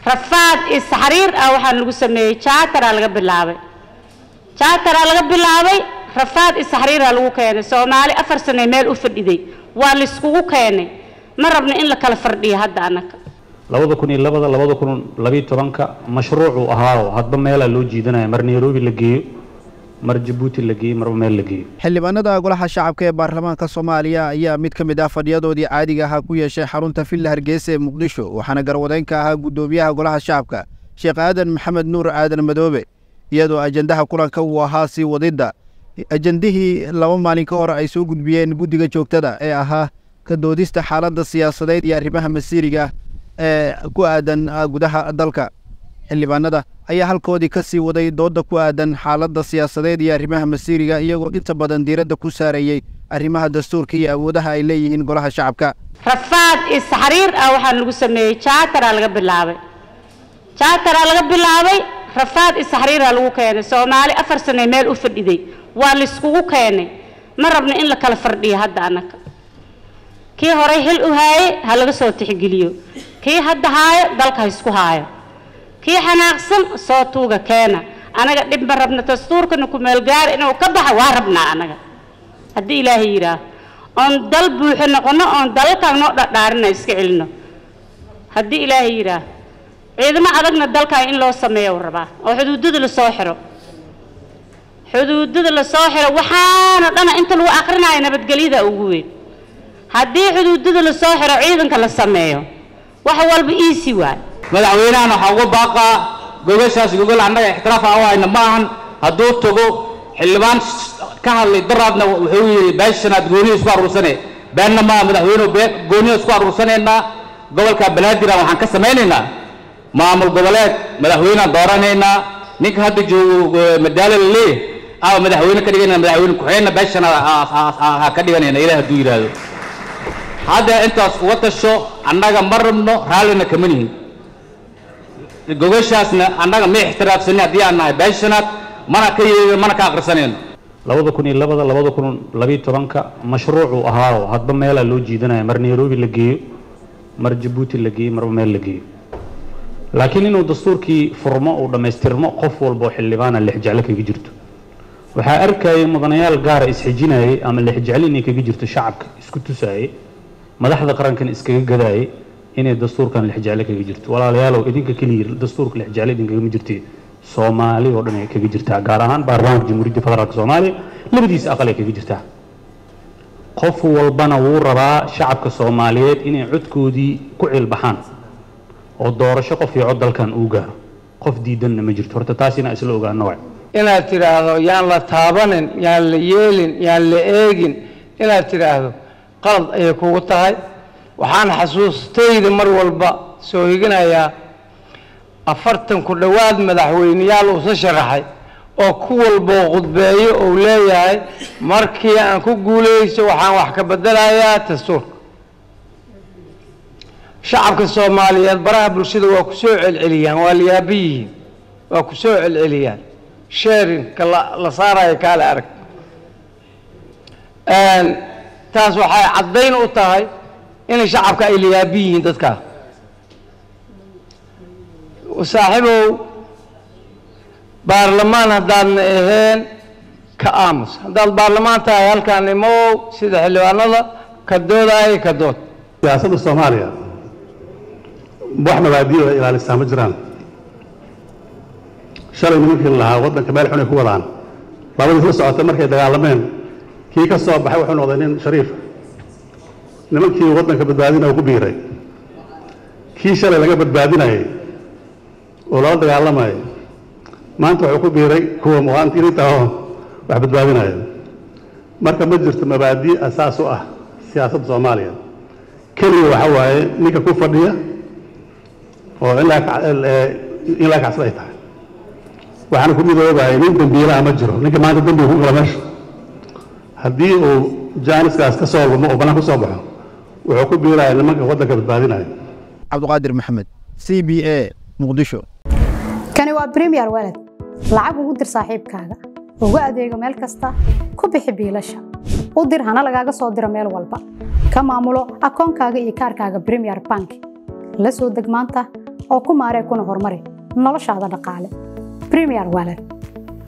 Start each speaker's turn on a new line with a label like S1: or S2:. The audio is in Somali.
S1: rafaad iyo saxriir ah waxaa lagu sameeyey jaataraa laga bilaabay jaataraa laga bilaabay rafaad iyo saxriiraa lagu keenay soomaali afar sane meel u fadhiday waa layskugu keenay ma rabna in la kala fardhiyo hadda annaga
S2: labada kun iyo labada labada kun labiyo tobanka mashruucuu ahaa hadba meelaa loo jiidanaya mar nairobi la geeyo mar jabuuti la geeyo marba meel la geeyo
S3: xildhibaanada golaha shacabka ee baarlamaanka soomaaliya ayaa mid ka mid ah fadhiyadoodii caadiga ahaa ku yeeshay xarunta villa hargeysa ee muqdisho waxaana garwadeyn ka ahaa guddoomiyaha golaha shacabka sheekh aadan maxamed nuur aadan madoobe iyadoo ajendaha kulanka uu ahaa sii wadidda ajendihii laba maalin ka hor ay soo gudbiyeen guddiga joogtada ee ahaa ka doodista xaaladda siyaasadeed iyo arrimaha masiiriga ee ku aadan gudaha dalka xildhibaanada ayaa halkoodii ka sii waday doodda ku aadan xaaladda siyaasadeed iyo arrimaha masiiriga iyagoo inta badan diiradda ku saarayey arrimaha dastuurka iyo awoodaha ay leeyihiin golaha shacabka
S1: rafaad iyo saxriir ah waxaa lagu sameeyey jaataraa laga bilaabay jaataraa laga bilaabay rafaad iyo saxriiraa lagu keenay soomaali afar sane meel u fadhiday waa layskugu keenay ma rabna in la kala fardhiyo hadda annaga kii horay xil u haayey ha laga soo tixgeliyo kii hadda haayo dalka ha isku haayo kii xanaaqsan soo tuuga keena anaga dhib ma rabna dastuurkana kumeelgaar inuu ka baxa waa rabnaa anaga haddii ilaahay yidhaah oon dal buuxo noqono oon dalalkan noo dhadhaarina iska celino haddii ilaahay yidhaah ciidamo adagna dalkan in loo sameeyo rabaa oo xuduudada lasoo xiro xuduudada lasoo xiro waxaana dhana inta lagu aqrinayo nabadgelyada ugu weyn haddii xuduudada lasoo xiro ciidanka la sameeyo wax walba iisi waay
S4: madaxweynahan waxaa uga baaqaa gogashaas gogol annaga ixtiraaf aan u hayna ma ahan hadduu tago xildhibaan ka hadlay daraadna wuxuu yidhi beeshanaad gooniya isku aruursane beenna maa madaxweynuhu been gooniya isku aruursanaynaa gobolka banaadir waxaan ka samaynaynaa maamul goboleed madaxweynaan dooranaynaa ninka hadda joogo madaalo la leeyahay ama madaxweyne ka dhiganayna madaxweyne ku-xigeenna beeshana ha ka dhiganayna ilaah hadduu yidhaahdo hadda intaas uga tasho annaga ma rabno raallina kama nihin gogashaasna annaga ma ixtiraafsanin haddii aan nahay beeshanaad mana ka yeegin mana ka akhrisanayno
S2: labada kun iyo labada labada kun labiyo tobanka mashruucuu ahaa hadba meelaa loo jiidanaya mar nairobi la geeyo mar jabuuti la geeyo marba meel la geeyo laakiin inuu dastuurkii furmo uu dhammaystirmo qof walba oo xildhibaana lexjeclo kaga jirto waxaa arkayay mudanayaal gaara isxijinayay ama lexjeclo inay kaga jirto shacabka isku tusaayay madaxda qarankan iskaga gadaayay inay dastuurkan lexjeclo kaga jirto walaalayaalow idinka keliya dastuurka lexjeclo idinkagama jirte soomaali oo dhan ay kaga jirtaa gaar ahaan baarlamaanka jamhuuriyadda federaalk soomaaliya labadiisa aqal ay kaga jirtaa qof walbana wuu rabaa shacabka soomaaliyeed inay codkoodii ku cilbaxaan oo doorasho qof iyo cod dalkan uu gaaro qof diidanna ma jirto horta taas inaa isla ogaano waay
S5: inaad tidhaahdo yaan la taabanin yaan la yeelin yaan la eegin inaad tidhaahdo qalad ayay kugu tahay waxaan xasuustayda mar walba soo higinayaa afartan ku dhowaad madaxweyneyaal uusa sharaxay oo ku walboo khudbeeyo uu leeyahay markii aan ku guulayso waxaan wax ka bedelayaa dastuurka shacabka soomaaliyeed baraha bulshada waa ku soo celceliyaan waa liyaabi yihiin waa ku soo celceliyaan sharinka la saarayo kaale arag taas waxay caddayn u tahay inay shacabka ay liyaabi yihiin dadkaa saaxiibow baarlamaan haddaadna aheen ka aamus haddaad baarlamaan tahay halkaan imow sida xildhibaanada ka doodaayo ka dood
S6: siyaasadda soomaaliya wax mabaadiyo ay ilaalisaa ma jiraan shalay nimankii lahaa waddanka meel xun ay ku wadaan labadii isla socotay markay dagaalameen kii ka soo baxay wuxuu noqday nin shariif nimankii waddanka badbaadinaya ku biiray kii shalay laga badbaadinayay oo lala dagaalamayay maanta wuxuu ku biiray kuwa muwaadiniinta oo wax badbaadinaya marka ma jirto mabaadi asaas u ah siyaasadda soomaaliya keliya waxa waaye ninka ku fadhiya oo ilaa kacsan ay tahay waxaana ku midoobahay nin dembiilaha ma jiro ninka maanta dembiga ku gala meesha haddii uu jaaniskaas ka soo lumo oo bannaan ku soo baxo wuxuu ku biiraya nimanka waddanka badbaadinaya
S3: cabdiqaadir maxamed c b a muqdisho
S7: kani waa bremiyer walad lacag ugu dir saaxiibkaaga ugu adeego meel kasta ku bixi biilasha u dir hana lagaaga soo diro meel walba ka maamulo akoonkaaga iyo kaarkaaga bremiyer bank la soo deg maanta oo ku maaree kuna horumari noloshaada dhaqaale premier wallet